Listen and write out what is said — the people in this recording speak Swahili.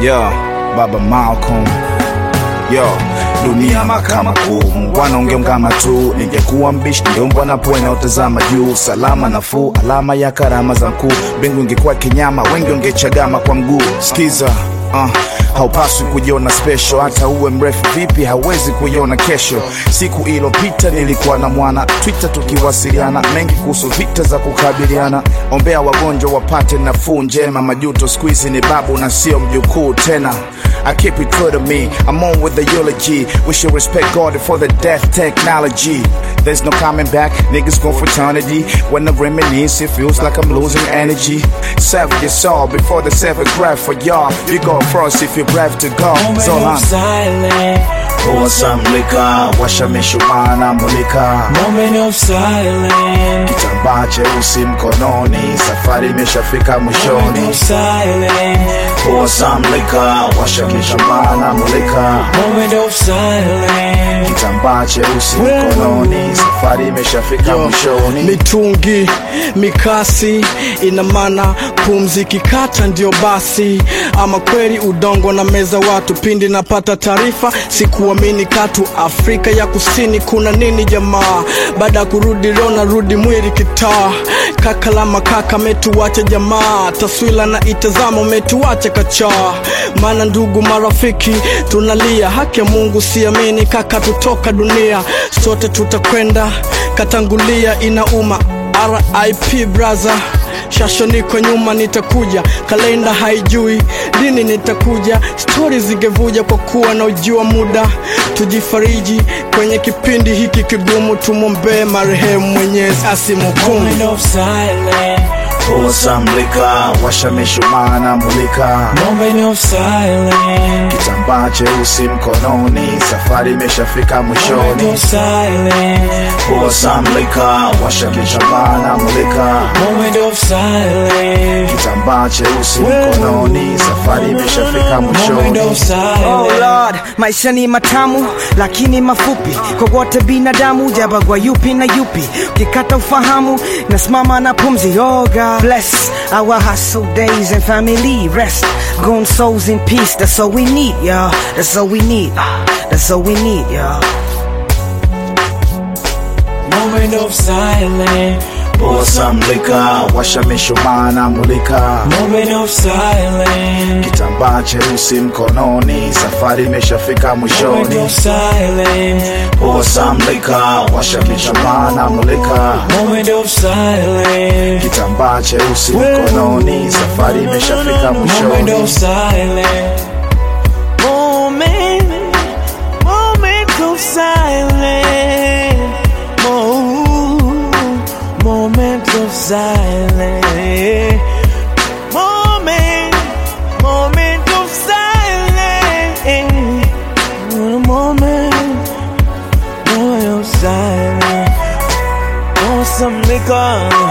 Yo, Baba Malcolm. Yo, dunia mahakama kuu, wanaongeongama tu. Ningekuwa mbishi ningeombwa na pwene utazama juu, salama nafuu, alama ya karama za mkuu. Mbingu ingekuwa kinyama, wengi wangechagama kwa mguu. Skiza uh, haupaswi kujiona special, hata uwe mrefu vipi, hauwezi kuiona kesho. Siku ilopita nilikuwa na mwana Twitter, tukiwasiliana mengi kuhusu vita za kukabiliana. Ombea wagonjwa wapate nafuu njema, majuto siku hizi ni babu na sio mjukuu tena. I keep it true to me. I'm on with the eulogy. We should respect God for the death technology. There's no coming back. Niggas go for eternity. When I reminisce, it feels like I'm losing energy. Save your soul before the seventh breath for y'all. You go first if you're brave to go. Moment So of long. silence. Pour some liquor, washa mishumaa na mulika. Moment of silence. Kitambaa cheusi mkononi, safari imeshafika Moment mwishoni. of silence. Pour some liquor, washa mishumaa na mulika. Moment of silence. kitambaa cheusi mkononi, safari imeshafika Yo, mwishoni. mitungi mikasi ina maana pumzi kikata ndio basi ama kweli udongo na meza watu pindi napata taarifa sikuamini katu afrika ya kusini kuna nini jamaa baada ya kurudi leo narudi mwili kitaa kaka la makaka metuwacha jamaa taswila na itazama umetuwacha kachaa maana ndugu marafiki tunalia haki ya mungu siamini kaka tutoka dunia sote tutakwenda katangulia inauma rip braza shasho niko nyuma nitakuja kalenda haijui lini nitakuja stori zingevuja kwa kuwa na ujua muda tujifariji kwenye kipindi hiki kigumu tumwombee marehemu mwenyezi asimhukumu Moment of silence. Pour some liquor, washa mishumaa na mulika. Moment of silence. Kitambaa cheusi mkononi, safari imeshafika Moment mwishoni. of silence. Pour some liquor, washa mishumaa na mulika. Moment of silence. Kitambaa cheusi mkononi, safari imeshafika Moment mwishoni. of Oh silence. Lord, maisha ni matamu lakini mafupi kwa wote binadamu, jabagwa yupi na yupi, ukikata ufahamu nasimama na pumzi. Oh God, bless our hustle days and family rest, gone souls in peace. That's all we need, y'all. That's all we need. That's all we need, y'all. Moment of silence. Pour some liquor, washa mishumaa na mulika. Moment of silence. Kitambaa cheusi mkononi, safari imeshafika Moment mwishoni. of silence. Pour some liquor, washa mishumaa na mulika. Moment of silence. Kitambaa cheusi mkononi, safari imeshafika Moment mwishoni. of silence. Moment, moment of silence. Mo- moment of silence. Moment, moment of silence. Moment, moment of silence. Want some liquor?